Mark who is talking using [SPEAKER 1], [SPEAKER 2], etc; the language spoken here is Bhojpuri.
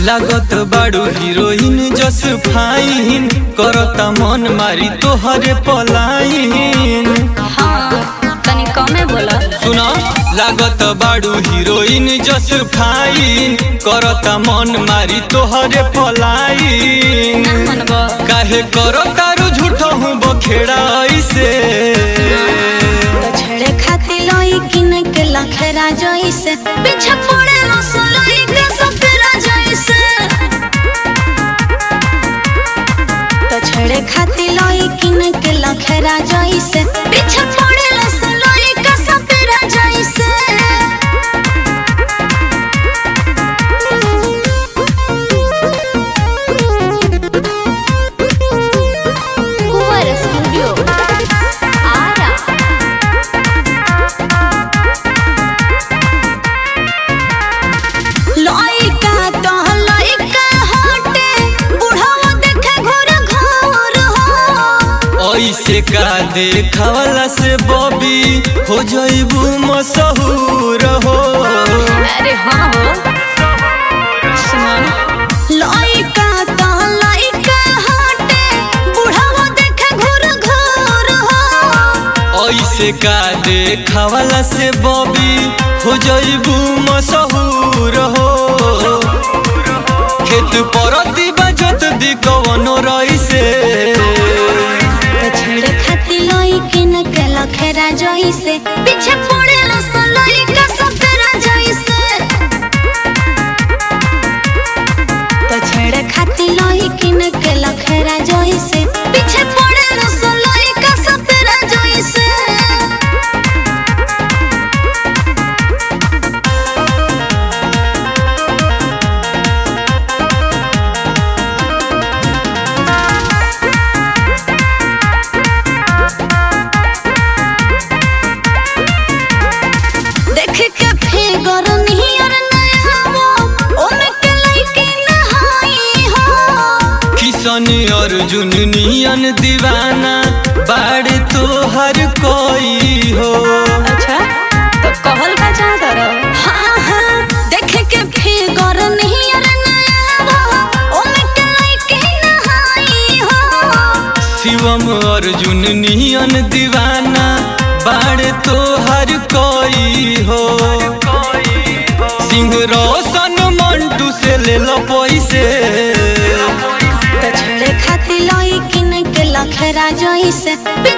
[SPEAKER 1] लागत बाड़ू हीरोइन जस फाइन करता मन मारी तोहरे पलाइन
[SPEAKER 2] हाँ तनी कमे बोला
[SPEAKER 1] सुना लागत बाड़ू हीरोइन जस फाइन करता मन मारी तोहरे पलाइन
[SPEAKER 2] ना मनबो
[SPEAKER 1] काहे करो तारू झूठो हूँ बखेड़ा ऐसे
[SPEAKER 2] तो छेड़े खाती लोई किन के लखेरा जइसे पीछे पड़े रसोई के सफेरा जइसे तो छेड़े खाती लोई किन के लखेरा जइसे पीछे पड़े रसोई के सफेरा जइसे कुंवर स्टूडियो आरा लइका तो लइका हटे बुढ़ावा देखे घोर घोर हो
[SPEAKER 1] ऐसे का देखावला से बॉबी हो जइबू मशहूर हो
[SPEAKER 2] अरे हाँ हो सुना लइका तो लइका हटे बुढ़ावा देखे घोर घोर हो
[SPEAKER 1] ऐसे का देखावला से बॉबी हो जइबू मशहूर हो खेत परती बजत दी कवनो रईसे
[SPEAKER 2] तो छेड़े खाती लई किन के लखेरा जइसे पीछे पड़े रसोई का सफेरा जइसे तो छेड़े खाती लई किन के लखेरा जइसे पीछे पड़े रसोई का सफेरा जइसे देख के फिगर नियर नया हो ओमे के लइके नहाई हो
[SPEAKER 1] किशन अर्जुन नियन दीवाना बाड़ तोहर कोई हो
[SPEAKER 2] अच्छा तो कहल का चाहता रहो हाँ हाँ देख के फिगर नियर नया हो ओमे के लइके नहाई हो
[SPEAKER 1] शिवम अर्जुन नियन दीवाना बाड़ तोहर कोई हो सिंह रोशन मंटू से ले लो पैसे
[SPEAKER 2] तो छेड़े खाती लई किन के लखेरा जइसे